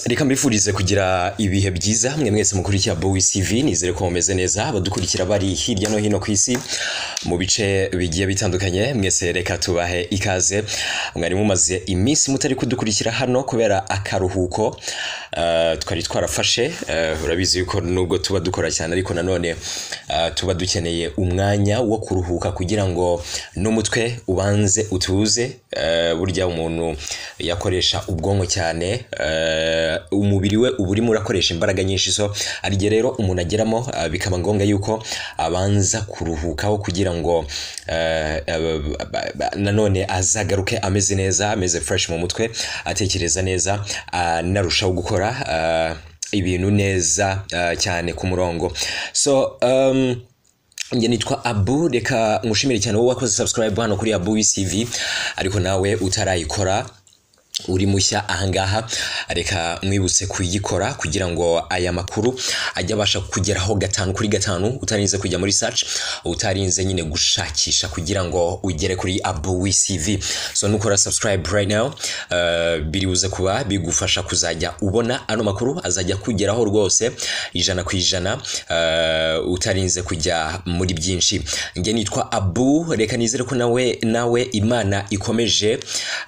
reka mbifurize kugira ibihe byiza mwe mwese mukurikira Bowies TV nizere ko mumeze neza abadukurikira bari hirya no hino ku isi mu bice bigiye bitandukanye mwese reka tubahe ikaze mwari mumaze iminsi mutari kudukurikira hano kubera akaruhuko eh, twari twarafashe eh, urabizi yuko nubwo tuba dukora cyane ariko nanone eh, tuba dukeneye umwanya wo kuruhuka kugira ngo n'umutwe ubanze utuze eh, burya umuntu yakoresha ubwonko cyane eh, umubiri we uba urimo urakoresha imbaraga nyinshi zo hari igihe rero umuntu ageramo eh, bikaba ngombwa yuko abanza kuruhukaho kugira ngo eh, ab- ab- ab- nanone azagaruke ameze neza ameze fresh mu mutwe atekereza neza anarushaho gukora eh, ibintu neza eh, cyane ku murongo so um, njye nitwa abu reka ngushimire cyane wowe wakoze subscribe hano kuri abu cv ariko nawe utarayikora uri mushya ahangaha reka mwibutse kuyikora kugira ngo aya makuru ajye abasha kugeraho gatanu kuri gatanu utarinze kujya muri search utarinze nyine gushakisha kugira ngo ugere kuri abu cv so nukora subscribe right now uh, biribuze kuba bigufasha kuzajya ubona ano makuru azajya kugeraho rwose ijana ku ijana uh, utarinze kujya muri byinshi njye nitwa abu reka nizere ko nawe nawe imana ikomeje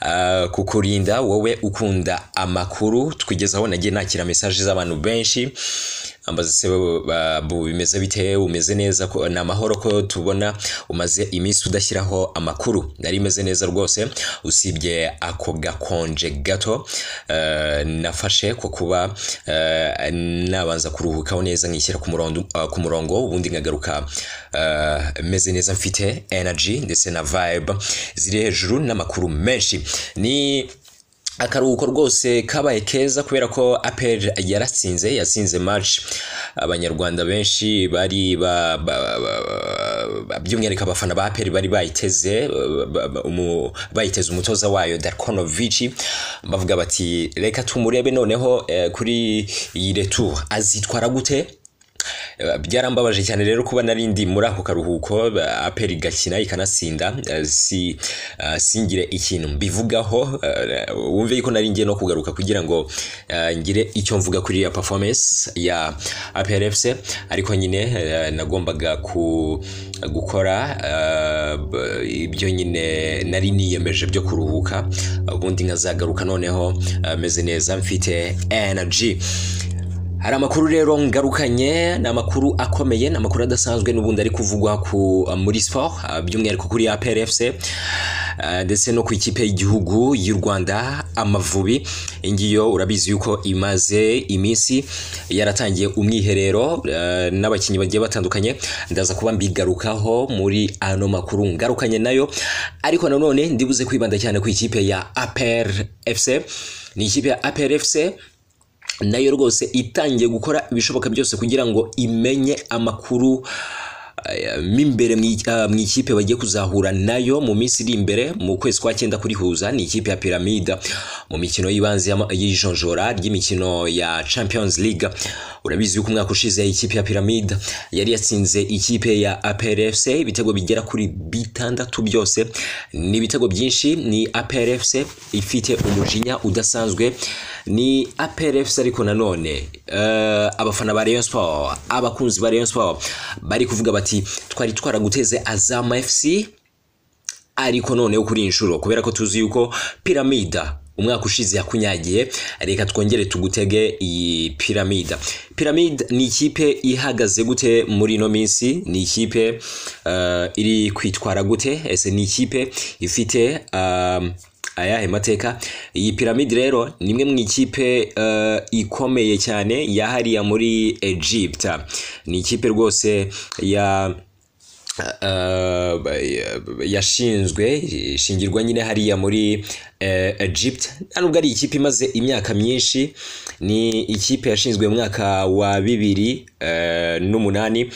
uh, kukurinda wowe ukunda amakuru twigezaho nagiye nakira mesaje z'abantu benshi ambaza se ba- bu bimeze bite umeze neza ko ni amahoro ko tubona umaze iminsi udashyiraho amakuru nari meze neza rwose usibye ako gakonje gato eh, nafashe ko kuba eh, nabanza kuruhukaho neza nkishyira ku murongo eh, ku murongo ubundi nkagaruka eh, meze neza mfite energy ndetse na vibe ziri hejuru n'amakuru menshi ni akaruhuko rwose kabaye keza kubera ko apel yaratsinze yatsinze match abanyarwanda benshi bari ba, ba, ba, ba, by'umwihariko abafana ba apel bari bayiteze ba- ba- ba- umu- bayiteze umutoza wayo darkonovici bavuga bati reka tumurebe noneho eh, kuri iyi retour azitwara gute Eh, byarambabaje cyane rero kuba nari ndi muri ako karuhuko ba- aperi igakina ikanatsinda eh, si eh, singire ikintu mbivugaho eh, wumve yuko nari ngiye no kugaruka kugira ngo eh, ngire icyo mvuga kuri ya performance ya APR FC ariko nyine eh, nagombaga ku gukora eh, b- ibyo nyine nari niyemeje byo kuruhuka ubundi nkazagaruka noneho eh, meze neza mfite energy hari amakuru rero ngarukanye ni amakuru akomeye ni amakuru adasanzwe n'ubundi ari kuvugwa ku, muri sport ah, by'umwihariko kuri APR FC ah, ndetse no ku ikipe y'igihugu y'u Rwanda Amavubi iyi ngiyo urabizi yuko imaze iminsi yaratangiye umwiherero ah, n'abakinnyi bagiye batandukanye ndaza kuba mbigarukaho muri ano makuru ngarukanye nayo ariko nanone ndibuze kwibanda cyane ku ikipe ya APR FC ni ikipe ya APR FC nayo rwose itangiye gukora ibishoboka byose kugira ngo imenye amakuru eh, mo imbere mu i- eh, mu ikipe bagiye kuzahura nayo mu minsi iri imbere mu kwezi kwa cyenda kurihuza ni ikipe ya piramida mu mikino y'ibanze y'ama- y'ijonjora ry'imikino ya champions league urabizi yuko umwaka ushize ikipe ya piramide yari yatsinze ikipe ya APRFC ibitego bigera kuri bitandatu byose ni ibitego byinshi ni APRFC ifite umujinya udasanzwe ni APRFC ariko nanone eh, abafana ba Rayon Sport abakunzi ba Rayon Sport bari kuvuga bati twari twaraguteze Azam FC ariko noneho kuri iyi nshuro kubera ko tuzi yuko piramida umwaka ushize yakunyagiye reka twongere tugutege iyi piramida piramide ni ikipe ihagaze gute muri ino minsi ni ikipe eh, iri kwitwara gute ese ni ikipe ifite um, ayahe mateka iyi piramide rero ni imwe mu ikipe eh, ikomeye cyane yahariya muri Egypte ni ikipe rwose ya eh, yashinzwe ishingirwa nyine hariya muri eh, Egypt nta nubwo ari ikipe imaze imyaka myinshi ni ikipe yashinzwe mu mwaka wa bibiri eh, n'umunani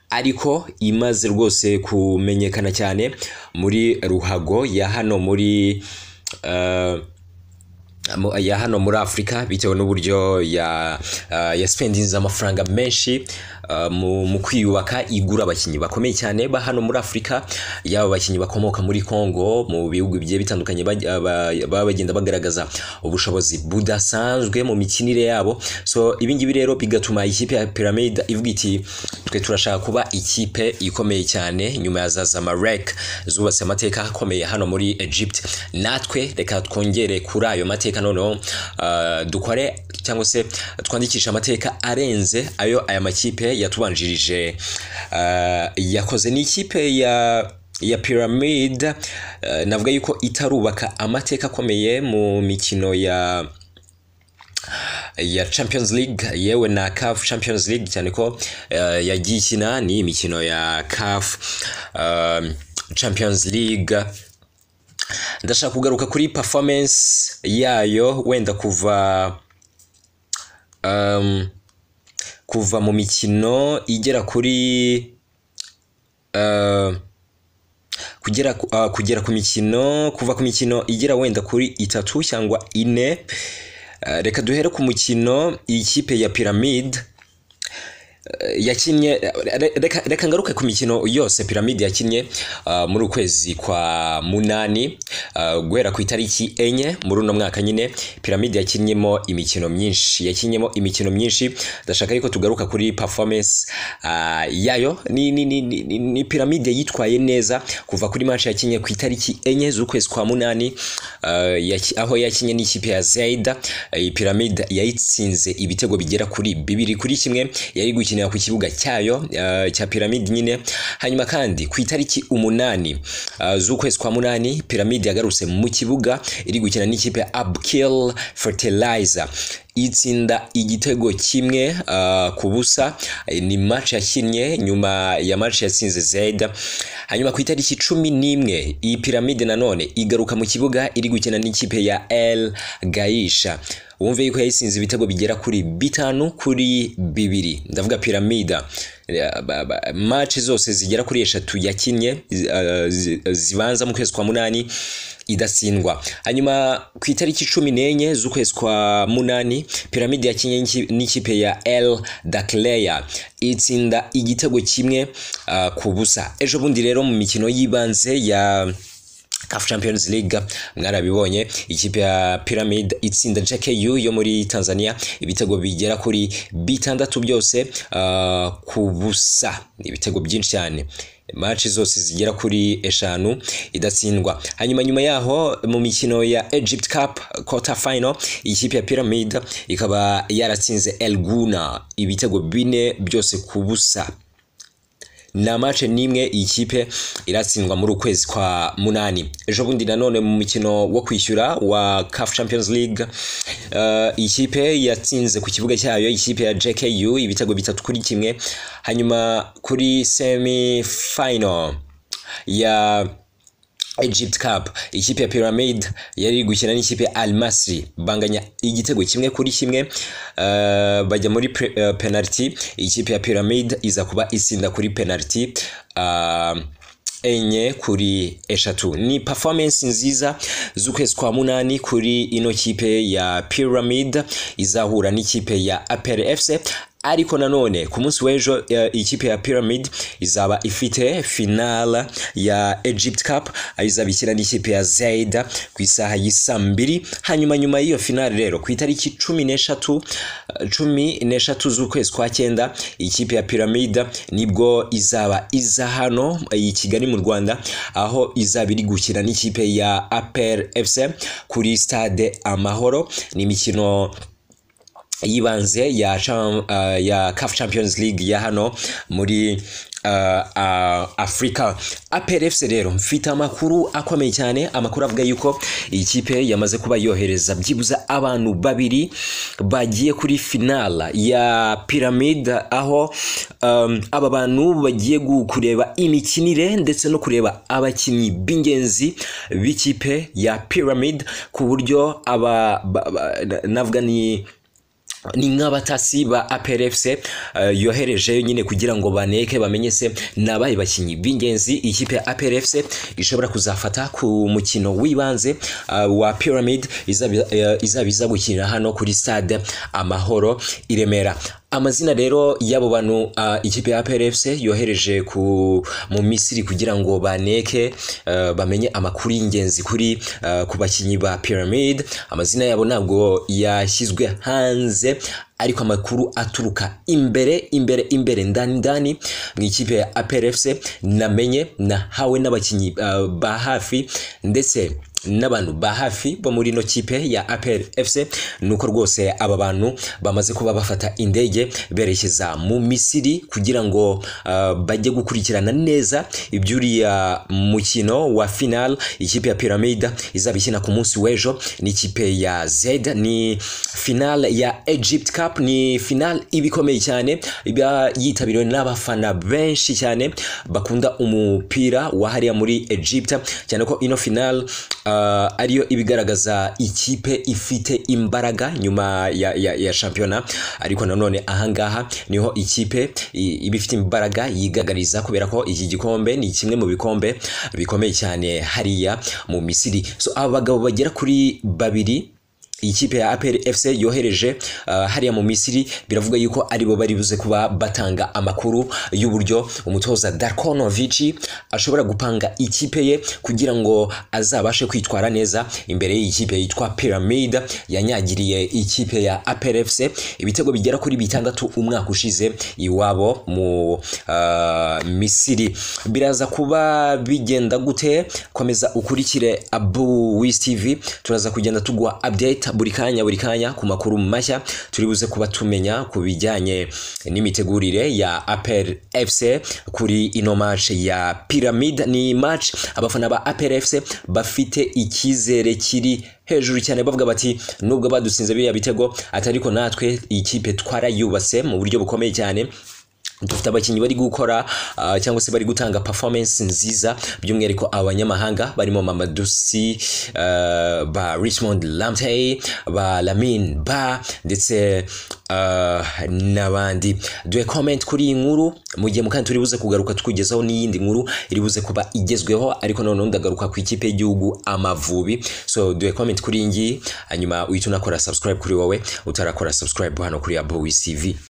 ariko imaze rwose kumenyekana cyane muri ruhago ya hano muri eh, mu- ya hano muri afurika bitewe n'uburyo ya ah, yaspendinze amafaranga menshi ah, mu mu kwiyubaka igura abakinnyi bakomeye cyane ba hano muri afurika yaba abakinnyi bakomoka muri congo mu bihugu bigiye bitandukanye baj- aba- baba bagenda bagaragaza ubushobozi budasanzwe mu mikinire yabo so ibi ngibi rero bigatuma ikipe ya pyramid ivuga iti twe turashaka kuba ikipe ikomeye cyane nyuma ya za zamalek zubatse amateka akomeye hano muri egypt natwe reka twongere kuri ayo mateka noneho ah, dukore cyangwa se twandikishe amateka arenze ayo aya makipe yatubanjirije ah, yakoze ni ikipe ya ya pyramid ah, navuga yuko itarubaka amateka akomeye mu mikino ya ya Champions League yewe na CAF Champions League cyane ko eh, yagiye ikina ni imikino ya CAF um, Champions League ndashaka kugaruka kuri performance yayo wenda kuva um, kuva mu mikino igera kuri uh, kugera ku- ah, kugera ku mikino kuva ku mikino igera wenda kuri itatu cyangwa ine Eh, reka duhere ku mukino iyi kipe ya piramide yakinnye re- reka, reka ngaruke ku mikino yose piramide yakinnye uh, muri ukwezi kwa munani uh, guhera ku itariki enye muri uno mwaka nyine piramide yakinnyemo imikino myinshi yakinnyemo imikino myinshi ndashaka yuko tugaruka kuri performance uh, yayo ni, ni, ni, ni, ni, ni piramide yitwaye neza kuva kuri match yakinnye ku itariki enye z'ukwezi kwa munani uh, yaki- aho yakinnye n'ikipe ya zaida iyi piramide yayitsinze ibitego bigera kuri bibiri kuri kimwe yari gukinira ku kibuga cyayo uh, cya piramide nyine hanyuma kandi ku itariki umunani uh, z'ukwezi kwa munani piramide yagarutse mu kibuga iri gukina n'ikipe ya abkill fertilizer itsinda igitego kimwe uh, ku busa Eh, ni match yakinnye nyuma ya match yatsinze zeda hanyuma ku itariki cumi n'imwe iyi piramide nanone igaruka mu kibuga iri gukina n'ikipe ya el gaisha wumve yuko yayisinze ibitego bigera kuri bitanu kuri bibiri ndavuga piramida Eh, ba- ba- match zose zigera kuri eshatu yakinnye zi- eh, zi- zibanza mu kwezi kwa munani idatsindwa hanyuma ku itariki cumi n'enye z'ukwezi kwa munani piramide yakinnye n'iki- n'ikipe ya el dakleya itsinda igitego kimwe ah, ku busa ejo bundi rero mu mikino y'ibanze ya CAF Champions League mwarabibonye ikipe ya Pyramid itsinda JKU yo muri Tanzania ibitego bigera kuri bitandatu byose uh, ku busa Ni ibitego byinshi cyane match zose zigera kuri eshanu idatsindwa hanyuma nyuma yaho mu mikino ya Egypt Cup quarter final ikipe ya Pyramid ikaba yaratsinze El Guna ibitego bine byose ku busa nta mace n'imwe iyi kipe iratsindwa muri ukwezi kwa munani ejo bundi nanone mu mukino wo kwishyura wa CAF Champions League eh, iyi kipe yatsinze ku kibuga cyayo ikipe ya JKU ibitego bitatu kuri kimwe hanyuma kuri semi final ya Egypt Cup ikipe ya Pyramid yari gukina n'ikipe ya Al Masry banganya igitego kimwe kuri kimwe eh, bajya muri pre- eh, penalty ikipe ya Pyramid iza kuba itsinda kuri penalty ah, enye kuri eshatu ni performance nziza z'ukwezi kwa munani kuri ino kipe ya Pyramid izahura n'ikipe ya APR FC ariko nanone ku munsi w'ejo eh, ikipe ya Pyramid izaba ifite finala ya Egypt Cup aho izaba ikina n'ikipe ya Zaida ku isaha y'isa mbiri hanyuma nyuma y'iyo finale rero ku itariki cumi n'eshatu eh, cumi n'eshatu z'ukwezi kwa cyenda ikipe ya Pyramid nibwo izaba iza hano i Kigali mu Rwanda aho izaba iri gukina n'ikipe ya APR FC kuri stade Amahoro ni imikino yibanze ya, cham, uh, ya CAF Champions League ya hano muri uh, uh, Afrika APR FC rero mfite amakuru akomeye cyane amakuru avuga yuko iyi kipe yamaze kuba yohereza byibuze abantu babiri bagiye kuri finala ya Pyramid aho um, aba bantu bagiye gu- kureba imikinire ndetse no kureba abakinnyi b'ingenzi b'ikipe ya Pyramid ku buryo aba ba- ba- navuga ni ni nk'abatasi ba APRFC yoherejeyo nyine kugira ngo baneke bamenye se nabaye bakinyi b'ingenzi ikipe ya APRFC ishobora kuzafata ku mukino w'ibanze uh, wa Pyramid izabiza gukinira hano kuri stade Amahoro i Remera amazina rero y'abo bantu ikipe ya APRFC yohereje ku mu Misiri kugira ngo baneke uh, bamenye amakuru y'ingenzi kuri uh, ku bakinyi ba Pyramid amazina yabo ntabwo yashyizwe hanze ariko amakuru aturuka imbere imbere imbere ndani ndani mu ikipe ya APRFC namenye nahawe n'abakinyi uh, ba hafi ndetse n'abantu ba hafi bo muri ino kipe ya APR FC nuko rwose aba bantu bamaze kuba bafata indege berekeza mu Misiri kugira ngo uh, bajye gukurikirana neza iby'uriya mukino wa final ikipe ya Pyramid izabikina ku munsi w'ejo n'ikipe ya Z ni final ya Egypt Cup ni final ibikomeye cyane iba yitabiriwe n'abafana benshi cyane bakunda umupira wahariya muri Egypt cyane ko ino final uh, ariyo ibigaragaza ikipe ifite imbaraga nyuma ya, ya, ya shampiyona ariko nanone ahangaha niho ikipe iba ifite imbaraga yigaragariza kubera ko iki gikombe ni kimwe mu bikombe bikomeye cyane hariya mu misiri so aba bagabo bagera kuri babiri ikipe ya APR FC yohereje uh, hariya mu Misiri biravuga yuko aribo bari buze kuba batanga amakuru y'uburyo umutoza Darkonovic ashobora gupanga ikipe ye kugira ngo azabashe kwitwara neza imbere y'ikipe yitwa Pyramid yanyagiriye ikipe ya APR FC ibitego bigera kuri bitandatu umwaka ushize iwabo mu uh, Misiri biraza kuba bigenda gute komeza ukurikire Abu Wiz TV turaza kugenda tugwa update buri kanya buri kanya ku makuru mashya turi buze kuba tumenya ku bijyanye n'imitegurire ya APR FC kuri ino match ya Pyramid ni match abafana ba APR FC bafite ikizere kiri hejuru cyane bavuga bati nubwo badutsinze biriya bitego atariko natwe ikipe twarayubatse mu buryo bukomeye cyane dufite abakinnyi bari gukora uh, cyangwa se bari gutanga performance nziza by'umwihariko abanyamahanga barimo Mamadusi uh, ba Richmond Lamptey ba Lamine Ba ndetse uh, n'abandi duhe comment kuri iyi nkuru mu gihe mukandi turi buze kugaruka tukugezaho n'iyindi nkuru iri buze kuba igezweho ariko noneho ndagaruka ku ikipe y'igihugu Amavubi so duhe comment kuri iyi ngiyi hanyuma uhite unakora subscribe kuri wowe utarakora subscribe hano kuri Abo TV